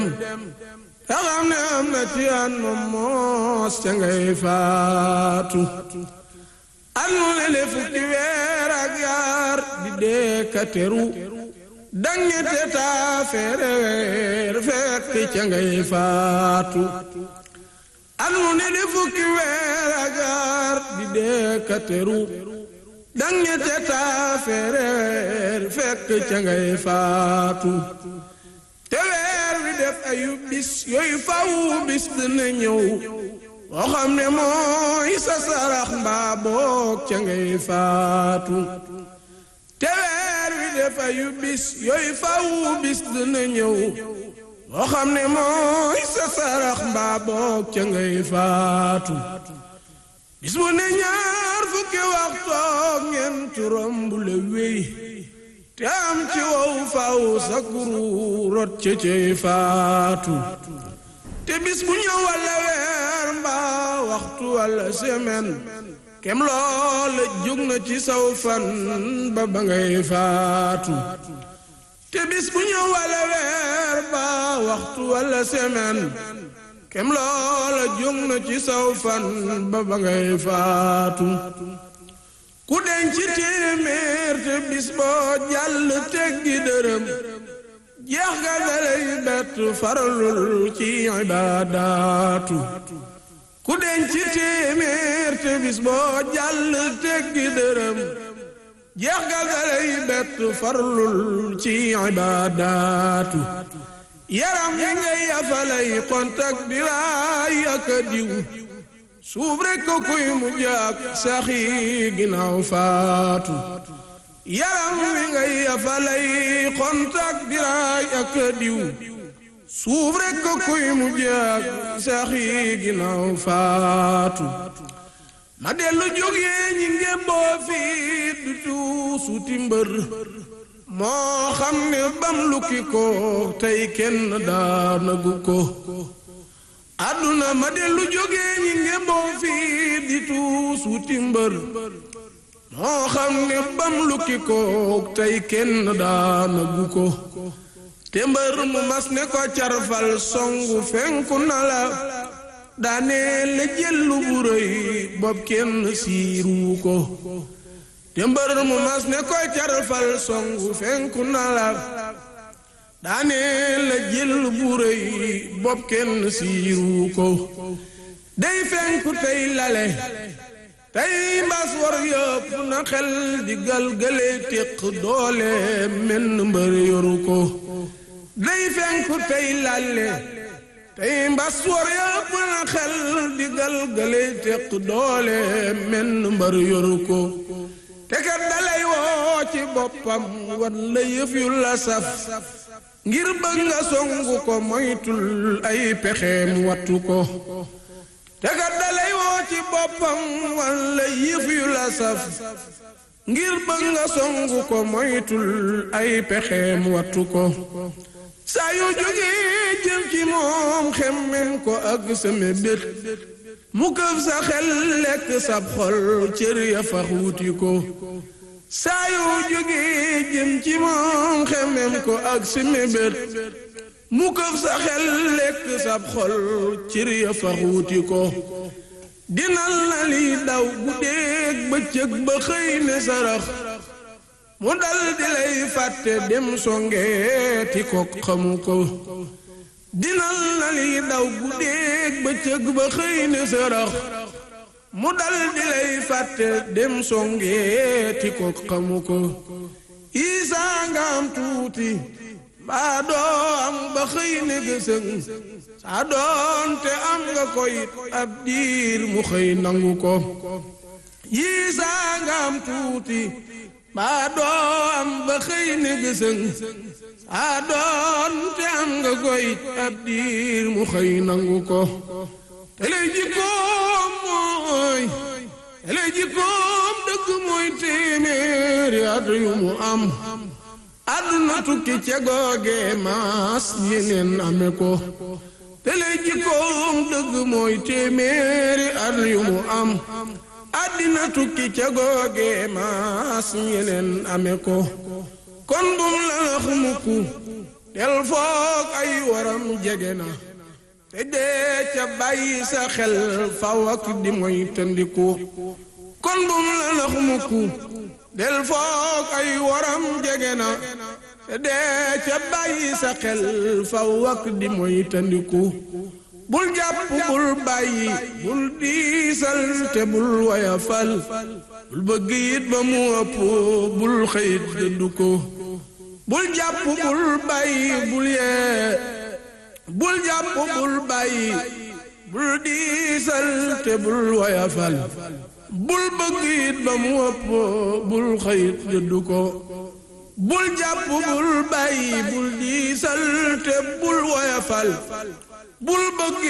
te xam ne am na ci an moom moos ca ngay faatu at mu ne le fukki weer ak yaar di dee ka teru daññete taa feere weer fekk ca ngay faatu at mu ne le fukki weer ak yaar di dee ka teru daññete taa feere weer fekk ca ngay faatu te weer wi def ayu bis yooyu faw bis dina ñëw boo xam ne mooy sa sarax mbaa boog ca ngay faatu te weer wi def ayu bis yooyu faw bis dina ñëw boo xam ne mooy sa sarax mbaa boog ca ngay faatu bis bu ne ñaar fukki waxtoog ñeent romb la wéy te am ci wow faw sa kuru rot ca cay faatu te bis bu ñëw walla weer mbaa waxtu walla semaine kem loola jóg na ci saw fan ba ba ngay faatu te bis bu ñëw walla weer mbaa waxtu walla semaine kem loola jóg na ci saw fan ba ba ngay faatu ku denc téeméer te bis boo jàll teggi dërëm jeex ga dalay bett faralul ci ibaadaatu ku denc téeméer te bis boo jàll teggi dërëm jeex ga dalay bett faralul ci ibaadaatu yaram yi ngay yafalay kontak di raay ak diw suuf rekk ko kuy mu jaak saxi ginnaaw faatu yaram wi ngay yafalay kontak diraay ak diw suuf rekk ko kuy mu jaak saxi ginnaaw faatu ma dellu jógee ñi ngémboo fii du tuusuti mbër moo xam ne bam lukki ko tey kenn daanagu ko àdduna ma dellu jógee ñi ngemboo fii di tuus wuti mbër moo xam ne bam lukki ko tey kenn daanagu ko te mbër mu mas ne ko carfal songu fenku na la daanee la jëllu bu rëy bopp kenn siiru ko te mbër mu mas ne ko carfal songu fenku na la daanee la jël bu rëy bopp kenn siiru ko day fenku tey lale tey mbas war yëpp na xel di galgale téq doole menn mbër yoru ko day fenku tey lale tey mbas war yëpp na xel di galgale téq doole menn mbër yoru ko te kat dalay woo ci boppam wan la yëf yu la saf ngir bëgg nga songu ko moytul ay pexeem wattu ko te kat dalay woo ci boppam walla yëf yu la saf ngir bëgg nga songu ko moytul ay pexeem wattu ko saa yu jógee jëm ci moom xemmem ko ak sama bét mu këf sa xel lekk sab xol cër ya fax wuti ko saa yoo jógee jëm ci moom xemem ko ak si mébét mu këf sa xel lekk sab xol cër ya fa xuuti ko dinal na li daw guddeeg bëccëg ba xëy ne sarax mu dal di lay fàtte dem songeeti ko xamu ko dinal na li daw guddeeg bëccëg ba xëy ne sarax mu dal di lay fàtte dem songeeti ko xamu ko isaa nga am tuuti mbaa doo am ba xëy ne gësëng saa doonte am nga ko it ab diir mu xëy nangu ko yiisaa nga am tuuti mbaa doo am ba xëy ne gësëng saa doonte am nga ko it ab diir mu xëy nangu ko te lay jikkoom mooy te lay jikkoom dëgg mooy téeméeri at yu mu am àdduna tukki ca googe maas yeneen ame ko te lay jikkoom dëgg mooy téeméeri at yu mu am àddina tukki ca googe maas yeneen ame ko kon bum la nax mukk del foog ay waram jege na te dee ca bàyyi sa xel faw ak di moy tëndiku kon bum la nax mukku del foog ay waram jege na te dee ca bàyyi sa xel faw ak di moy tëndiku bul jàpp bul bàyyi bul diisal te bul wayafal bul bëgg it ba mu ëpp bul xëyit dëddu ko bul jàpp bul bàyyi bul yee bul jàpp bul bàyyi bul diisal te bul wayafal bul bëgg it ba mu ëpp bul xëyit dëddu ko bul jàpp bul bàyyi bul diisal te bul wayafal bul bëgg